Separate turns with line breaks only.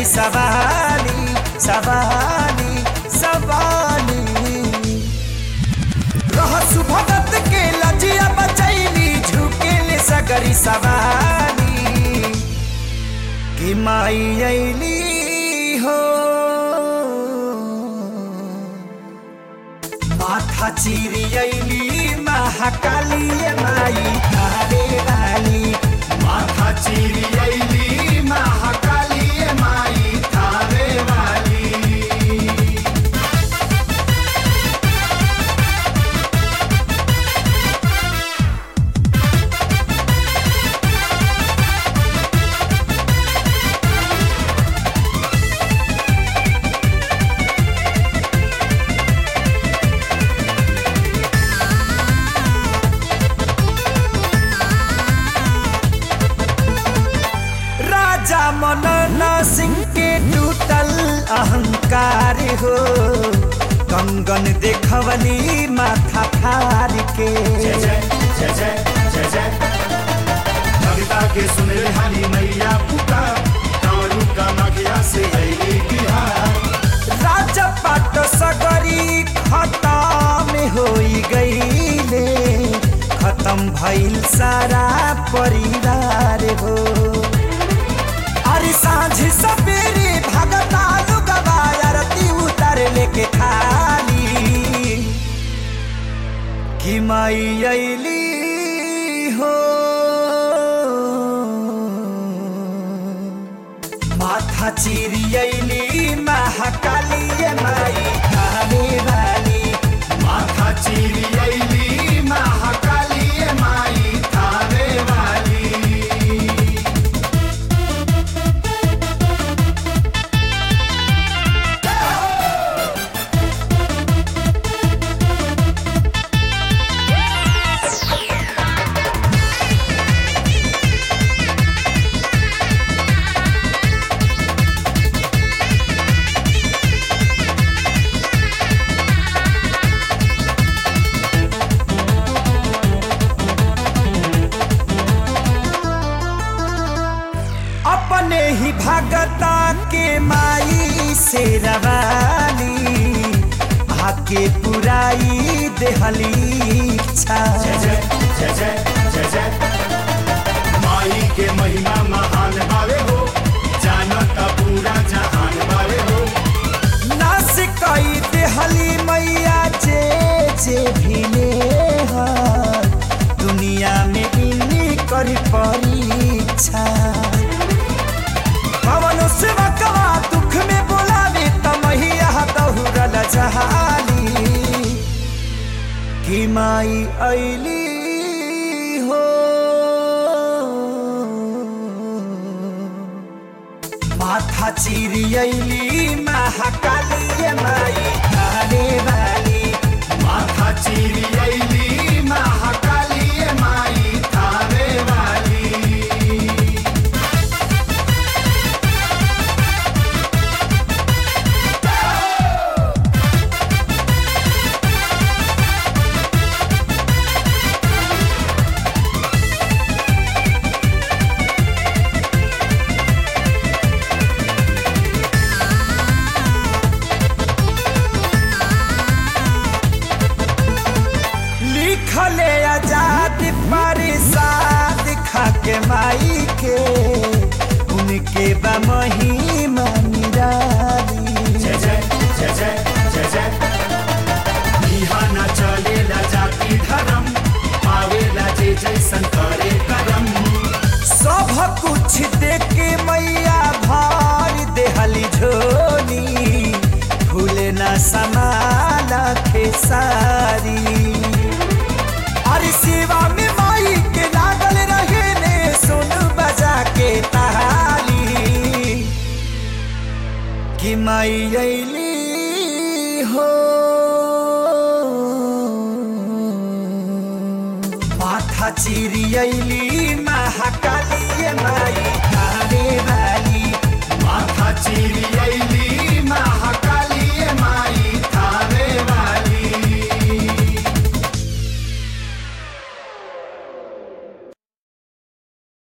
सगरी सवाली सवाली सवाली रहसु भगत के लजिया बचैली झुकेले सगरी सवाली कि माई अइली हो माथा चिरी अइली महाकाली माई थारे वाली
माथा चिरी अइली महाकाली माई थावे वाली
राजा मनन सिंह के टूटल अहंकार हो कंगन देखवली माथा फार के
जय जय जय जय जय जय कविता के सुने हरी मैया पुता कारू का मगिया से अइली बिहार
राजा पाट सगरी खत्म होई गईले खत्म भइल सारा परिवार हो अरे सांझ सवेरे भगता लुगवा आरती उतर लेके थाली कि माई अइली हो माथा चिरी अइली महाकाली माई थाने वाली
माथा चिरी अइली महाकाली माई थावे वाली
अपने ही भगता के माई से रवाली आके पुराई देहली इच्छा
जय जय जय जय जय जय माई के महिमा महान बावे हो जानत पूरा जहान बावे हो
नास कई देहली मैया जे जे भिले हर दुनिया में इन्हीं कर परीक्षा पवन सेवकवा दुख में बोलावे तमहिया दहुरल जहाली कि माई अइली हो माथा चिरी अइली महाकाली माई थाने वाली
माथा चिरी अइली महाकाली माई थावे वाली
लिखले आजाद परिसाद खाके माई के उनके बा महिमा निराली
जय जय जय जय जय जय इहाँ न चलेला जाति धर्म पावेला जे जैसन करे करम
सब कुछ देके मैया भर देहली झोली फूले न समाला खेसारी अरे सेवा में माई के लागल रहे ने सुन बजा के ताली कि माई अइली हो माथा चिरी अइली महाकाली माई थाने वाली
माथा चिरी